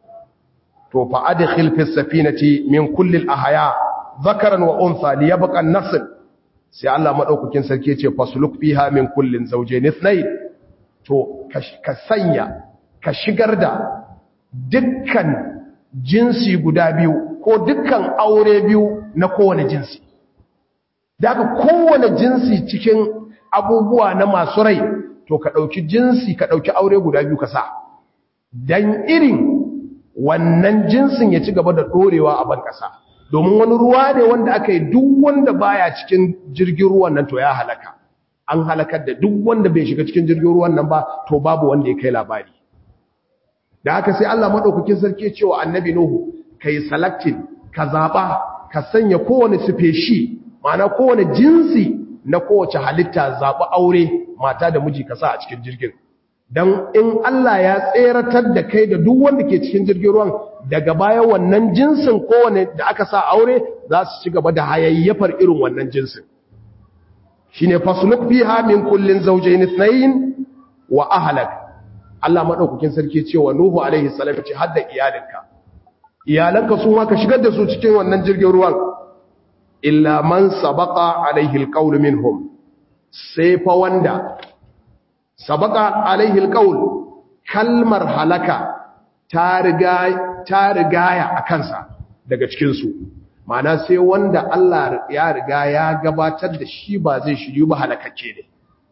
Speaker 1: to fa adkhil fi safinati min kulli al-ahya dhakaran wa untha liyabqa an-nasl sai Allah madaukakin sarki ce fasluk fiha min kullin zawjayn ithnayn to ka sanya ka shigar da dukkan jinsi guda biyu ko dukkan aure biyu na kowane jinsi daga kowane jinsi cikin abubuwa na masu rai to ka ɗauki jinsi ka ɗauki aure guda biyu ka sa don irin wannan jinsin ya ci gaba da ɗorewa a ban ƙasa domin wani ruwa ne wanda aka yi duk wanda baya cikin jirgin ruwan nan to ya halaka an halakar da duk wanda bai shiga cikin jirgin ruwan nan ba to babu wanda ya kai labari da haka sai Allah madaukakin sarki cewa annabi nuhu kai selecting ka zaba ka sanya kowane species ma'ana kowane jinsi na kowace halitta zaba aure mata da miji ka sa a cikin jirgin dan in Allah ya tseratar da kai da duk wanda ke cikin jirgin ruwan daga baya wannan jinsin kowane da aka sa aure za su ci gaba da hayayyafar irin wannan jinsin shine fasluk fiha min kullin zawjayn ithnayn wa ahlak Allah madaukakin sarki cewa Nuhu alaihi salam ce hadda iyalinka iyalanka su ma ka shigar da su cikin wannan jirgin ruwan illa man sabaqa alaihi alqawl minhum sai fa wanda sabaqa alaihi alqawl kalmar halaka ta riga ta rigaya akansa daga cikin su ma'ana sai wanda Allah ya riga ya gabatar da shi ba zai shiryu ba halakakke ne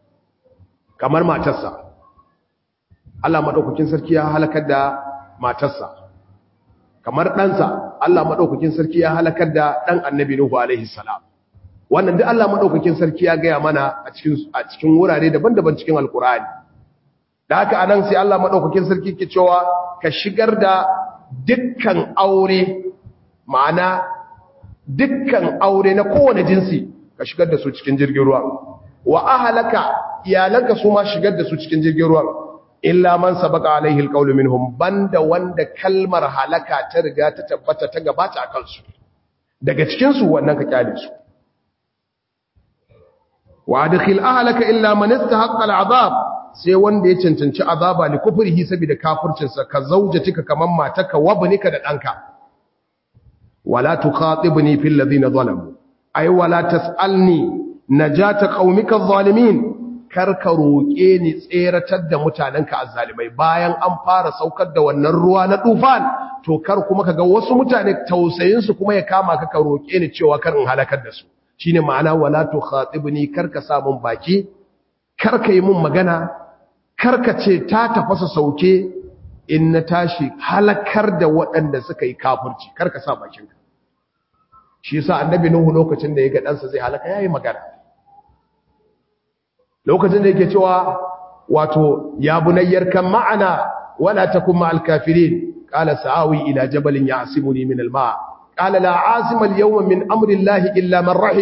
Speaker 1: kamar matarsa Allah madaukakin sarki ya halakar da matarsa kamar ɗansa Allah madaukakin sarki ya halakar da ɗan annabi Nuhu alaihi salam wannan duk Allah madaukakin sarki ya gaya mana a cikin a cikin wurare daban-daban cikin alkur'ani da haka anan sai Allah madaukakin sarki ke cewa ka shigar da dukkan aure ma'ana dukkan aure na kowane jinsi ka shigar da su cikin jirgin ruwa wa ahlaka iyalanka su ma shigar da su cikin jirgin ruwa illa man sabaka alaihi alqawlu minhum banda wanda kalmar halaka ta riga ta tabbata ta gabata akan su daga cikin su wannan ka kyale su wa adkhil ahlaka illa man istahaqqa al'azab sai wanda ya cancanci azaba li kufrihi saboda kafircinsa ka zaujatika kaman mataka wabnika da danka wala tukhatibni fil ladina zalamu ay wala tasalni najata qaumika adh-dhalimin karka roke ni tseratar da mutanenka azzalimai bayan an fara saukar da wannan ruwa na tufan to kar kuma kaga wasu mutane tausayin su kuma ya kama ka ka roke ni cewa kar in halakar da su shine ma'ana wala tukhatibni karka sa mun baki karka yi mun magana karka ce ta tafasa sauke in na tashi halakar da waɗanda suka yi kafirci karka sa bakinka shi yasa annabi nuhu lokacin da ya ga ɗansa zai halaka yayi magana lokacin da yake cewa wato ya bunayyar kan ma'ana wala takun ma'al kafirin qala sa'awi ila jabalin ya'simuni min al-ma' qala la 'asima al-yawma min amri llahi illa man rahim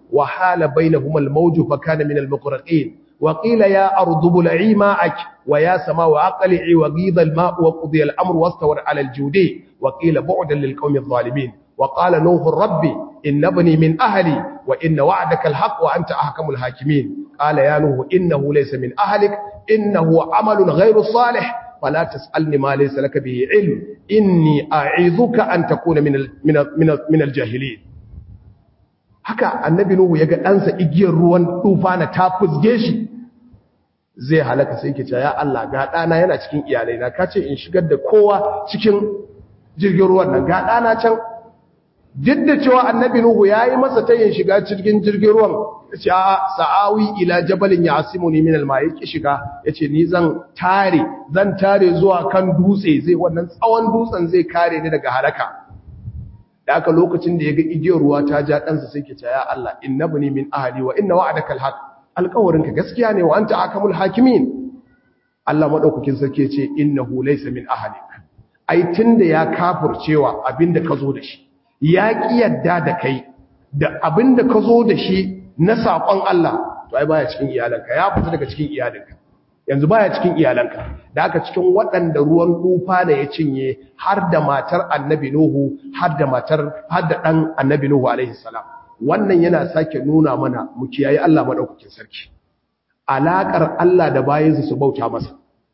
Speaker 1: wa hala bainahuma al-mawj fa kana min al-muqraqin wa qila ya ardu bul'i ma'ak wa ya samau aqli'i wa ghidha al-ma' wa qudiya al-amr wastawar 'ala al-judi wa qila bu'dan lil-qawmi adh-dhalimin wa qala nuh rabbi inna ibni min ahli wa inna wa'daka al-haqq wa anta ahkamul hakimin qala ya nuh innahu laysa min ahlik innahu 'amalun ghayru salih فلا تسألني ما ليس لك به علم إني أعيذك أن تكون من من من, من الجاهلين haka annabi nuhu yaga ɗansa igiyar ruwan tufana ta fusge shi zai halaka sai yake cewa ya Allah ga ɗana yana cikin iyalai na kace in shigar da kowa cikin jirgin ruwan nan ga ɗana can duk da cewa annabi nuhu yayi masa tayin shiga cikin jirgin ruwan yace a sa'awi ila jabalin yasimuni min alma yake shiga yace ni zan tare zan tare zuwa kan dutse zai wannan tsawon dutsen zai kare ni daga halaka da aka lokacin da yaga igiyar ruwa ta ja ɗansa sai ke ya Allah innabni min ahli wa inna wa'adaka alhaq alƙawarinka gaskiya ne wa anta akamul hakimin Allah madaukakin sarki yace innahu laysa min ahlik ai tunda ya kafircewa abinda ka zo da shi ya ƙi yadda da kai da abin da ka zo da shi na saƙon Allah to ai baya cikin iyalanka ya fita daga cikin iyalanka yanzu baya cikin iyalanka da aka cikin waɗanda ruwan tufa da ya cinye har da matar annabi Nuhu har da matar har da ɗan annabi Nuhu alaihi salam wannan yana sake nuna mana mu kiyaye Allah madaukakin sarki alaƙar Allah da bayansa su bauta masa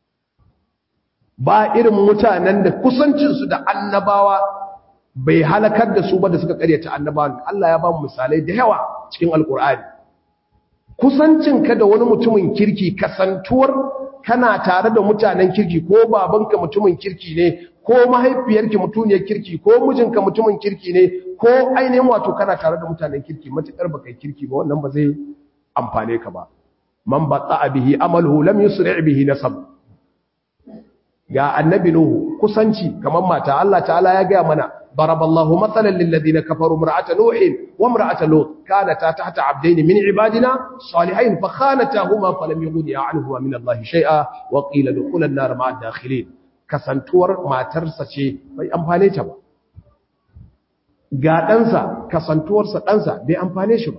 Speaker 1: ba irin mutanen da kusancinsu da annabawa bai halakar da su ba da suka karyata annabawan Allah ya ba mu misalai da yawa cikin alkur'ani kusancinka da wani mutumin kirki kasantuwar kana tare da mutanen kirki ko babanka mutumin kirki ne ko mahaifiyarki mutuniyar kirki ko mijinka mutumin kirki ne ko ainihin wato kana tare da mutanen kirki matukar baka kirki ba wannan ba zai amfane ka ba man batta bihi amaluhu lam yusri bihi nasab ga annabi nuhu kusanci kamar mata Allah ta'ala ya ga mana ضرب الله مثلا للذين كفروا امرأة نوح وامرأة لوط كانتا تحت عبدين من عبادنا صالحين فخانتاهما فلم يغنيا عنهما من الله شيئا وقيل دخول النار مع الداخلين kasantuwar matarsa ce bai amfane ta ba ga ɗansa kasantuwarsa ɗansa bai amfane shi ba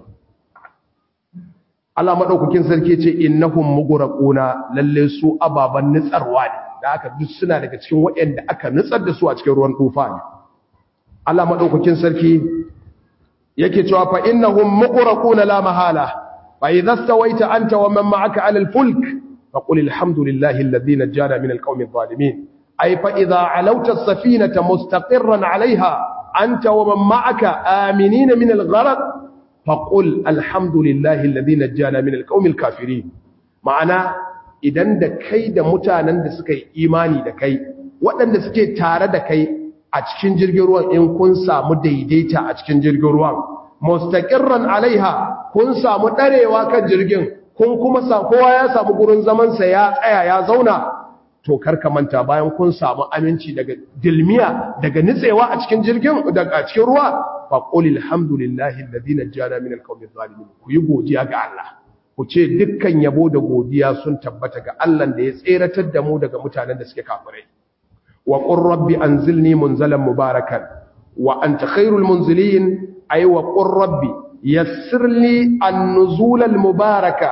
Speaker 1: Allah maɗaukakin sarki ce innahum mughraquna lalle su ababan nutsarwa ne da aka duk suna daga cikin waɗanda aka nutsar da su a cikin ruwan tufa ne Allah madaukakin sarki yake cewa fa innahum muqraquna la mahala fa idha stawaita anta wa man ma'aka 'ala al-fulk fa qul alhamdulillahi alladhi najjana min al-qawmi adh-dhalimin ay fa idha 'alawta as-safinata mustaqirran 'alayha anta wa man ma'aka aminina min al-gharq fa qul alhamdulillahi alladhi najjana min al-qawmi al-kafirin ma'ana idan da kai da mutanen da suka yi imani da kai waɗanda suke tare da kai a cikin jirgin ruwan in kun samu daidaita a cikin jirgin ruwan mustaqirran alaiha kun samu darewa kan jirgin kun kuma sa kowa ya samu gurin zaman sa ya tsaya ya zauna to karka manta bayan kun samu aminci daga dilmiya daga nitsewa a cikin jirgin daga cikin ruwa fa qul alhamdulillahi alladhi najjana min alqawmi zalimin ku yi godiya ga Allah ku ce dukkan yabo da godiya sun tabbata ga Allah da ya tseratar da mu daga mutanen da suke kafirai وقل رب أنزلني منزلا مباركا وأنت خير المنزلين أي وقل رب يسر لي النزول المباركة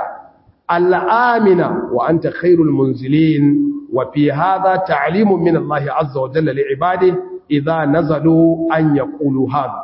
Speaker 1: الآمنة وأنت خير المنزلين وفي هذا تعليم من الله عز وجل لعباده إذا نزلوا أن يقولوا هذا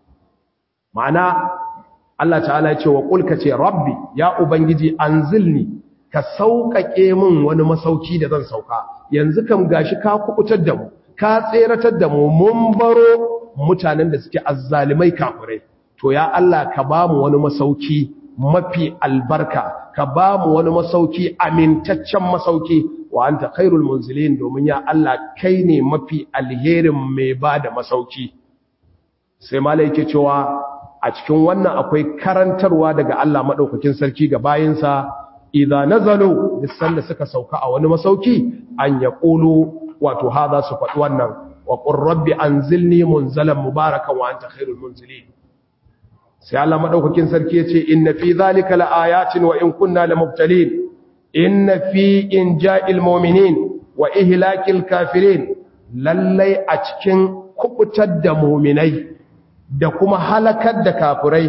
Speaker 1: معنى الله تعالى يقول وقل كتي ربي يا أبنجي أنزلني كسوك إيمن ونمسوكي دذن سوكا yanzu kam gashi ka kubutar da mu ka tseratar da mu mun baro mutanen da suke azzalimai kafirai to ya Allah ka ba mu wani masauki mafi albarka ka ba mu wani masauki amintaccen masauki wa anta khairul munzilin domin ya Allah kai ne mafi alherin mai ba da masauki sai malai yake cewa a cikin wannan akwai karantarwa daga Allah madaukakin sarki ga bayinsa idza nazalu bisan da suka sauka a wani masauki an yaqulu wato hada su faɗi wannan wa qur rabbi anzilni munzalan mubarakan wa anta khairul munzilin sai Allah madaukakin sarki yace inna fi zalika laayatin wa in kunna lamubtalin inna fi inja'il mu'minin wa ihlakil kafirin lallai a cikin kubutar da mu'minai da kuma halakar da kafirai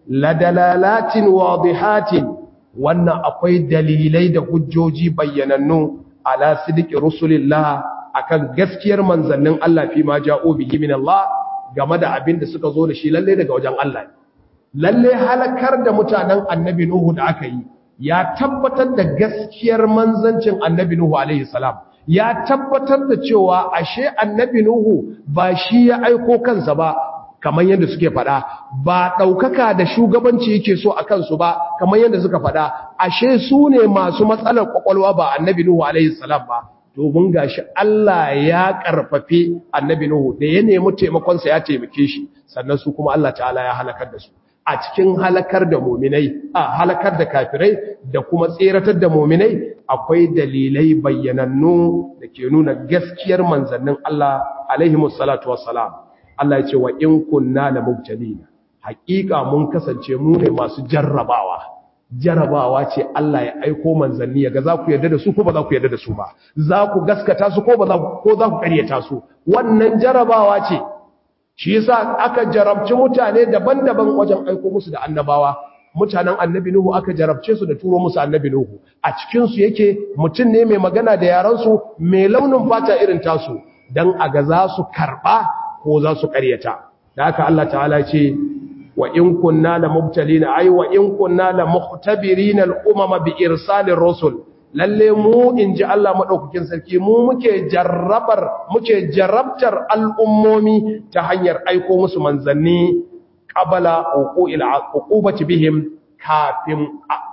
Speaker 1: ladalalatin wadihatin wannan akwai dalilai da hujjoji bayyanannu ala sidiki rusulillah akan gaskiyar manzannin Allah fi ma ja'u bihi min Allah game da abin da suka zo da shi lalle daga wajen Allah lalle halakar da mutanen annabi Nuhu da aka yi ya tabbatar da gaskiyar manzancin annabi Nuhu alaihi salam ya tabbatar da cewa ashe annabi Nuhu ba shi ya aiko kansa ba kamar yadda suke faɗa ba ɗaukaka da shugabanci yake so a kansu ba kamar yadda suka faɗa ashe su ne masu matsalar ƙwaƙwalwa ba annabi Nuhu alaihi salam ba domin gashi Allah ya ƙarfafe annabi Nuhu da ya nemi taimakonsa ya taimake shi sannan su kuma Allah ta'ala ya halakar da su a cikin halakar da muminai a halakar da kafirai da kuma tseratar da muminai akwai dalilai bayyanannu da ke nuna gaskiyar manzannin Allah alaihimus salatu wassalam Allah ya ce wa in kunna la mubtalina haƙiƙa mun kasance mu ne masu jarrabawa jarrabawa ce Allah ya aiko manzanni yaga za ku yarda da su ko ba za ku yarda da su ba za ku gaskata su ko ba za ku ko za ku ƙaryata su wannan jarrabawa ce shi yasa aka jarabci mutane daban-daban wajen aiko musu da annabawa mutanen annabi nuhu aka jarabce su da turo musu annabi nuhu a cikin su yake mutum ne mai magana da yaran su mai launin fata irin tasu dan aga za su karba ko za su ƙaryata da haka Allah ta'ala ce wa in kunna la mubtalina ay wa in kunna la mukhtabirina al-umama bi irsalir rusul lalle mu inji Allah madaukakin sarki mu muke jarrabar muke jarrabtar al'ummomi ta hanyar aiko musu manzanni qabala uqul uqubati bihim kafin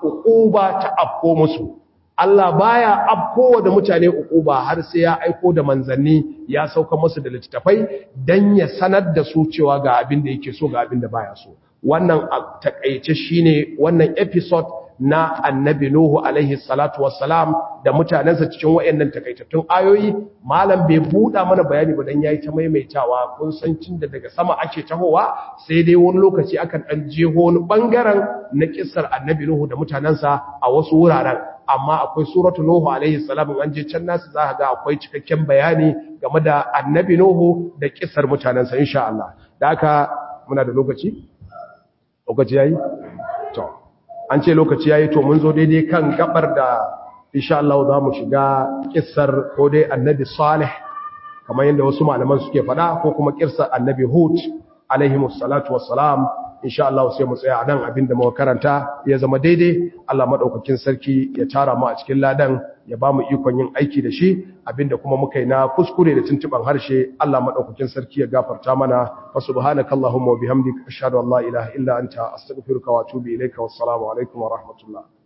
Speaker 1: uquba ta afko musu Allah baya afko da mutane uquba har sai ya aiko da manzanni ya sauka musu da littafai dan ya sanar da su cewa ga abin da yake so ga abin da baya so wannan takeice shine wannan episode na annabi Nuhu alaihi salatu wassalam da mutanensa cikin wayannan takaitattun ayoyi malam bai buɗa mana bayani ba dan yayi ta maimaitawa kun san cin da daga sama ake tahowa sai dai wani lokaci akan dan jeho wani bangaren na kissar annabi Nuhu da mutanensa a wasu wuraren amma akwai suratu Nuhu alaihi salam an je can nasu za ga akwai cikakken bayani game da annabi Nuhu da kissar mutanensa insha Allah da haka muna da lokaci lokaci yayi to an ce lokaci yayi to mun zo daidai kan gabar da insha Allah za mu shiga kissar ko dai annabi Salih kamar yadda wasu malaman suke faɗa ko kuma kissar annabi Hud alaihi salatu wassalam insha Allah sai mu tsaya nan abinda muka karanta ya zama daidai Allah madaukakin sarki ya tara mu a cikin ladan ya ba mu ikon yin aiki da shi abinda kuma muka yi na kuskure da tuntuban harshe Allah madaukakin sarki ya gafarta mana fa subhanakallahumma wa bihamdika ashhadu an la ilaha illa anta astaghfiruka wa atubu ilaika wassalamu alaikum wa rahmatullah